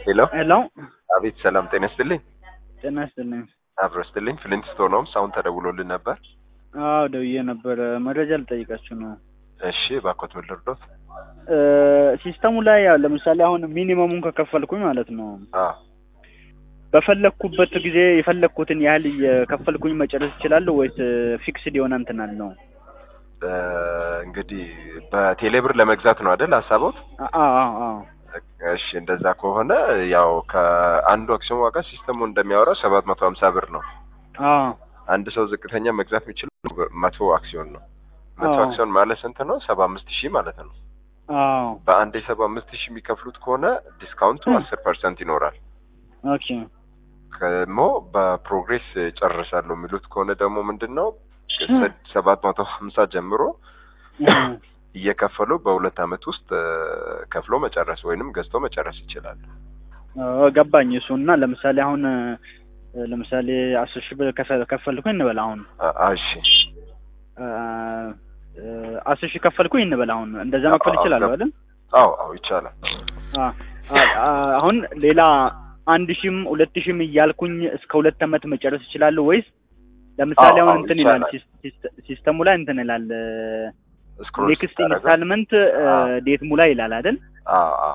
ሄሎ ሄሎ አቤት ሰላም ጤና ይስጥልኝ ጤና ይስጥልኝ። አብሮ ይስጥልኝ ፍሊንትስቶን ሆምስ አሁን ተደውሎልን ነበር አዎ ደውዬ ነበረ። መረጃ ልጠይቃችሁ ነው። እሺ ባኮት ምን ልርዶት እ ሲስተሙ ላይ ያው ለምሳሌ አሁን ሚኒመሙን ከከፈልኩኝ ማለት ነው አዎ በፈለግኩበት ጊዜ የፈለግኩትን ያህል እየከፈልኩኝ መጨረስ እችላለሁ ወይስ ፊክስድ የሆነ እንትን አለው? እ እንግዲህ በቴሌብር ለመግዛት ነው አይደል ሀሳቦት አዎ አዎ አዎ እሺ እንደዛ ከሆነ ያው ከአንዱ አክሲዮን ዋጋ ሲስተሙ እንደሚያወራው ሰባት መቶ ሀምሳ ብር ነው አዎ አንድ ሰው ዝቅተኛ መግዛት የሚችለው መቶ አክሲዮን ነው መቶ አዎ። አክሲዮን ማለት ስንት ነው ሰባ አምስት ሺህ ማለት ነው አዎ በአንድ የሰባ አምስት ሺህ የሚከፍሉት ከሆነ ዲስካውንቱ እ። አስር ፐርሰንት ይኖራል ኦኬ ደግሞ በፕሮግሬስ ጨርሳለሁ የሚሉት ከሆነ ደግሞ ምንድን ነው እ። ሰባት መቶ ሀምሳ ጀምሮ እ። እየከፈሉ በሁለት አመት ውስጥ እ፣ ከፍሎ መጨረስ ወይንም ገዝቶ መጨረስ ይችላሉ። አዎ፣ ገባኝ እሱ እና ለምሳሌ አሁን እ፣ ለምሳሌ አስር ሺህ ብር ከፈ- ከፈልኩኝ እንበል አሁን አ- አ- እሺ እ፣ እ፣ አስር ሺህ ከፈልኩኝ እንበል አሁን እንደዛ መክፈል አዎ፣ ይችላለሁ ገብ- አይደል? አዎ አዎ ይቻላል። አ- አ- አ- አሁን ሌላ አንድ ሺህም ሁለት ሺህም እያልኩኝ እስከ ሁለት አመት መጨረስ እችላለሁ ወይስ ለምሳሌ አዎ፣ አሁን አዎ፣ እንትን ይላል ይቻላል። ሲስ- ሲስ- ሲስተሙ ላይ እንትን ይላል ስክሮል ኔክስት ስታደርገው ኢንስታልመንት አዎ። ዴት ሙላ ይላል አይደል? አዎ አዎ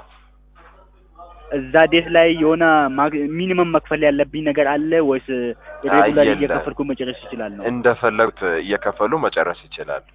እዛ ዴት ላይ የሆነ ሚኒመም መክፈል ያለብኝ ነገር አለ ወይስ ሬጉላር የለም። እየከፈልኩ መጨረስ ይችላለሁ? እንደፈለጉት እየከፈሉ መጨረስ ይችላሉ።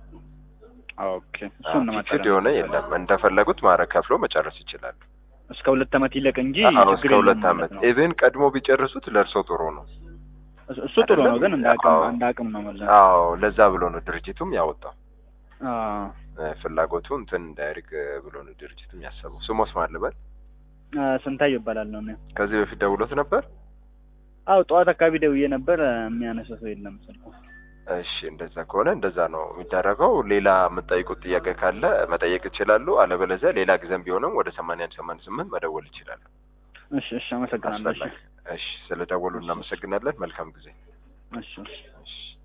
ኦኬ እሱን ነው ፊክስድ ማጠራ የሆነ የለም። እንደፈለጉት ማድረግ ከፍሎ መጨረስ ይችላሉ። እስከ ሁለት አመት ይለቅ እንጂ አዎ ችግር እስከ የለም ሁለት ማለት አመት ነው። ኢቭን ቀድሞ ቢጨርሱት ለእርሶ ጥሩ ነው። እሱ- እሱ ጥሩ ነው ግን እንደ አቅም አዎ። እንደ አቅም ነው ማለት አዎ ለዛ ብሎ ነው ድርጅቱም ያወጣው አዎ እ፣ ፍላጎቱ እንትን እንዳያድግ ብሎ ነው ድርጅቱም ያሰበው። ስሞስ ማልበል አ፣ ስንታየው እባላለሁ እኔ። ከዚህ በፊት ደውሎት ነበር። አው ጠዋት አካባቢ ደውዬ ነበር። የሚያነሳ ሰው የለም ስልኩ። እሺ እንደዛ ከሆነ እንደዛ ነው የሚደረገው። ሌላ የምጠይቁት ጥያቄ ካለ መጠየቅ ይችላሉ። አለበለዚያ ሌላ ጊዜም ቢሆንም ወደ ሰማንያ አንድ ሰማንያ ስምንት መደወል ይችላሉ። እሺ እሺ፣ አመሰግናለሁ። እሺ አስፈላጊ እሺ፣ ስለ ደወሉ እናመሰግናለን። መልካም ጊዜ። እሺ እሺ። እሺ